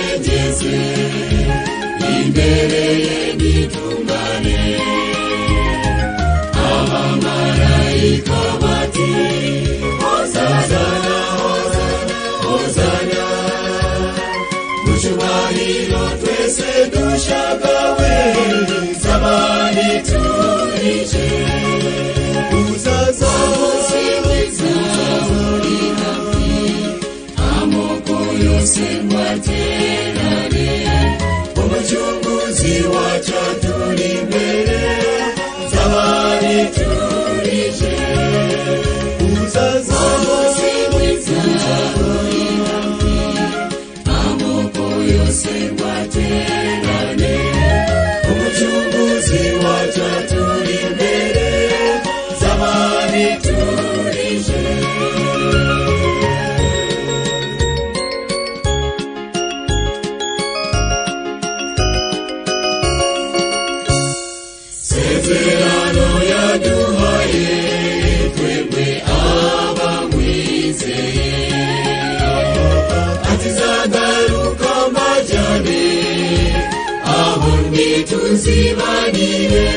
maze imbere ye nitungane abamarayika bati hozana hozana hozana mu cyubahiro twese dushagawe zabani turije uzaza uziwiza uri hafi amoko yose mwaterane umucunguzi wacyo turi imbere zabani turije uzaza uziwiza uri hafi amoko yose mwaterane umucunguzi wacyo turi imbere zabani turije sezerano yaduhaye twebwe abamwizeye atizagaruka majyane aho ntituzibanire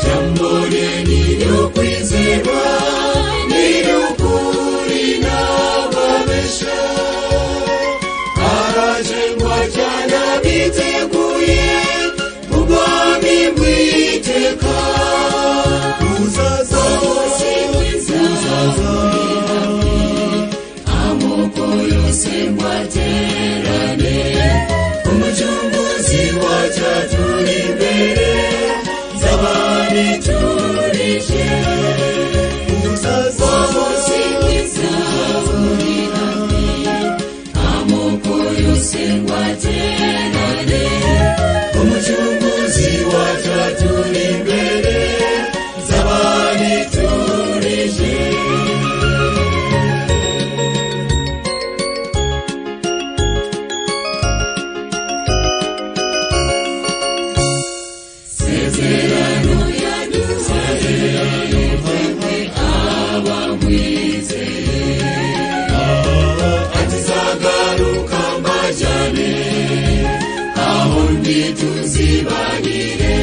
jambo rye ni ryo kwizerwa ni ryo kuri n'ababesha arajengwa cyane biteguye ubwami bw'iteka uzaza hose uzaza amoko yose mwaterane umucunguzi wacyo turi imbere zabani turije uzaza hose uzaza uri hafi amoko yose mwaterane umucunguzi wacyo turi imbere zabani turije sezerano yaduhaye twebwe abamwizeye atizagaruka mbajyane aho ntituzibanire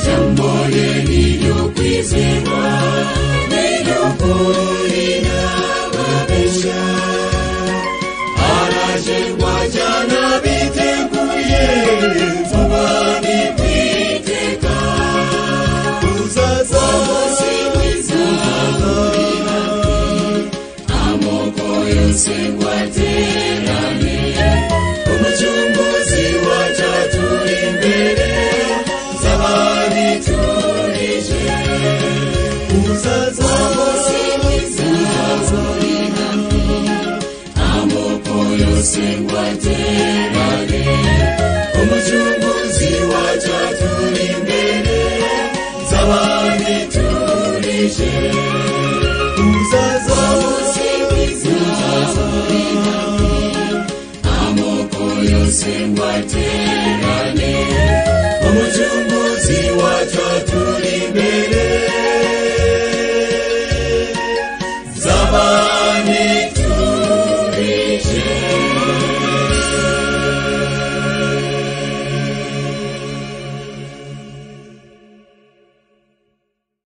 jambo rye ni ryo kwizerwa ni ryo kuri n'ababesha araje rwajyana biteguye vuba ni kwiteka uzaza hose uzahurira amoko yose waterane umucunguzi wacyo turi imbere zabari turije uzaza hose uzahurira amoko yose waterane umucunguzi wacyo turi imbere zabandi turije